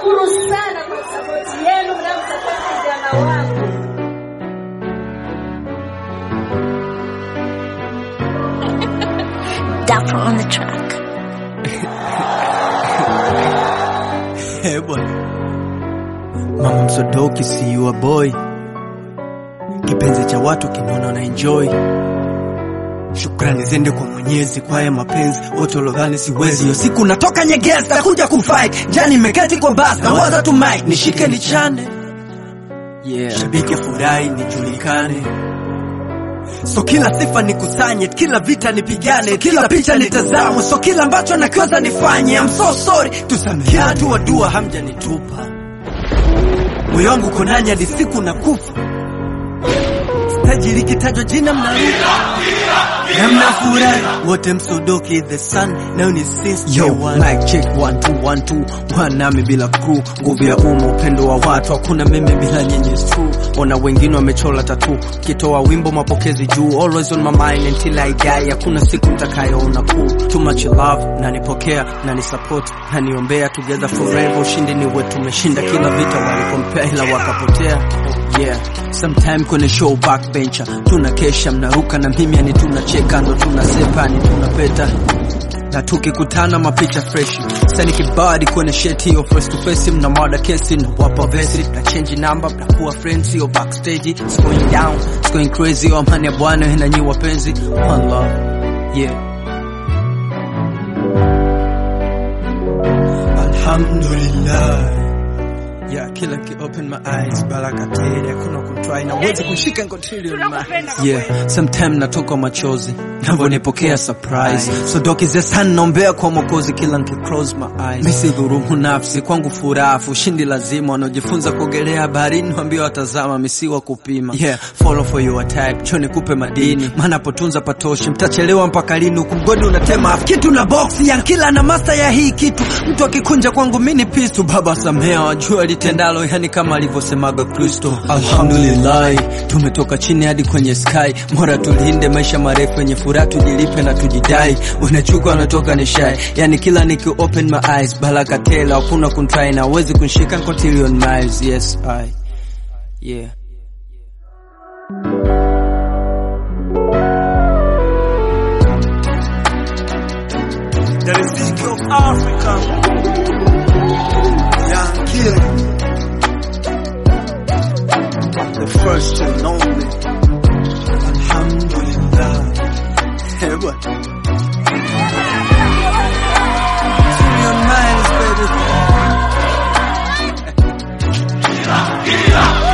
Nawashukuru sana kwa sapoti yenu mnamsapoti vijana wangu. Dapper on the track. Eh, bwana. Mama Msodoki si you a boy, kipenzi cha watu kinaona na enjoy. Shukrani zende kwa Mwenyezi kwa haya mapenzi, wote walodhani siwezi. Hiyo siku natoka Nyegezi kuja kufight, jani nimeketi kwa bus na waza tu mic nishike nichane, yeah. Shabiki furahi nijulikane So kila sifa nikusanye, kila vita nipigane, so kila picha nitazamwe, so kila ambacho nakiweza nifanye. I'm so sorry, tusamehe. Kila dua dua hamjanitupa, moyo wangu uko nanyi hadi siku na kufa. Staji likitajwa jina mnaruka na mnafurahi wote, Msodoki the sun nayo ni since Yo, day one. mic check one two one two one nami bila crew, nguvu ya umma, upendo wa watu, hakuna meme bila nyinyi is true. Ona wengine wamechola tatu, kitoa wimbo mapokezi juu, always on my mind until I die, hakuna siku nitakayoona cool. Too much love, nanipokea, nanisupport, naniombea, together forever, ushindi ni wetu, tumeshinda kila vita walikompea, ila wakapotea. Yeah, sometime kwenye show backbencher, tunakesha mnaruka na mimi, yani tunacheka, ndo tunasepa, ni tunapeta na tukikutana mapicha fresh sani kibadi kwenye sheti hiyo face to face mna mada kesi na wapa vesi na change number mnakuwa friends hiyo backstage it's going down it's going crazy oh amani ya bwana na nyi wapenzi one love yeah Alhamdulillah. Yeah, kila ki open my eyes baraka tele, hakuna kutry na uwezi kushika ngotili on my eyes. yeah sometime natoka machozi navyonipokea surprise so doki the sun naombea kwa mwokozi kila nki close my eyes misi dhurumu nafsi kwangu furafu ushindi lazima wanaojifunza kuogelea baharini wambia watazama misiwa kupima yeah follow for your type choni kupe madini maana potunza patoshi mtachelewa mpaka lini huku mgodi unatema afu kitu na boksi ya kila na master ya hii kitu mtu akikunja kwangu mini pistu baba samea wajua litendalo yani kama alivyosemaga kristo alhamdulillahi tumetoka chini hadi kwenye sky mora tulinde maisha marefu yenye furaha tujilipe na tujidai unachuka wanatoka ni shy yani kila niki open my eyes baraka tela hakuna kuntry na uwezi kunshika cotillion miles yes i yeah The Ezekiel of Africa. Young Killer. The first and only. Alhamdulillah. Hey, what? Million miles, baby.